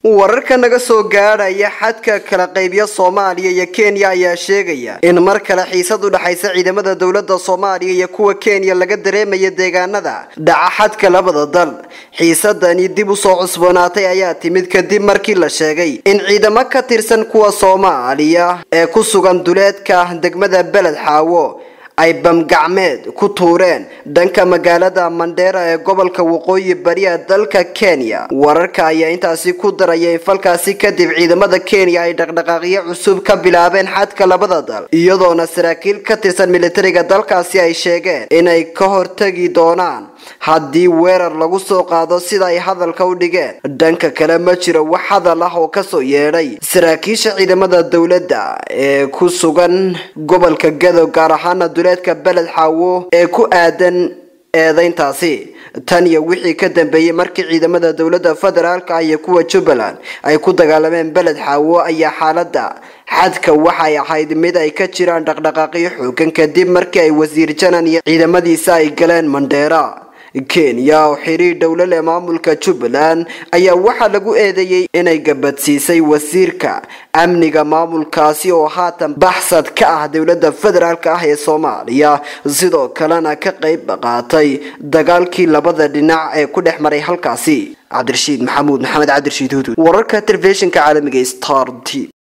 wararka naga soo gaadhaya xadka kala qaybya soomaaliya iyo kenya ayaa sheegaya in mar kale xiisad u dhexaysa ciidamada dowladda soomaaliya iyo kuwa kenya laga dareemaya deegaanada dhaca xadka labada dal xiisadani dib u soo cusboonaatay ayaa timid kadib markii la sheegay in ciidamo ka tirsan kuwa soomaaliya ee ku sugan duleedka degmada beled xaawo ay bamgacmeed ku tuureen dhanka magaalada mandheera ee gobolka waqooyi bari ee dalka kenya wararka ayaa intaasi ku daraya in falkaasi kadib ciidamada kenya ay dhaqdhaqaaqyo cusub ka bilaabeen xadka labada dal iyadoona saraakiil ka tirsan militariga dalkaasi ay sheegeen inay ka hortagi doonaan haddii weerar lagu soo qaado sida ay hadalka u dhigeen dhanka kale ma jiro wax hadal ah oo kasoo yeedhay saraakiisha ciidamada dowladda ee ku sugan gobolka gado gaar ahaana duleedka beled xaawo ee ku aadan eedeyntaasi tan iyo wixii ka dambeeyey markii ciidamada dowladda federaalka iyo kuwa jubbaland ay ku dagaalameen beled xaawo ayaa xaaladda xadka waxay ahayd mid ay ka jiraan dhaqdhaqaaqyo xoogan kadib markii ay wasiir janan iyo ciidamadiisa ay galeen mandheera kenya oo xiriir dhowlo leh maamulka jubbaland ayaa waxaa lagu eedeeyey inay gabadsiisay wasiirka amniga maamulkaasi oo haatan baxsad ka ah dowladda federaalk ah ee soomaaliya sidoo kalena ka qayb qaatay dagaalkii labada dhinac ee ku dhex maray halkaasi cabdirashiid maxamuud maxamed cabdirashiid hudud wararka telefishinka caalamiga star t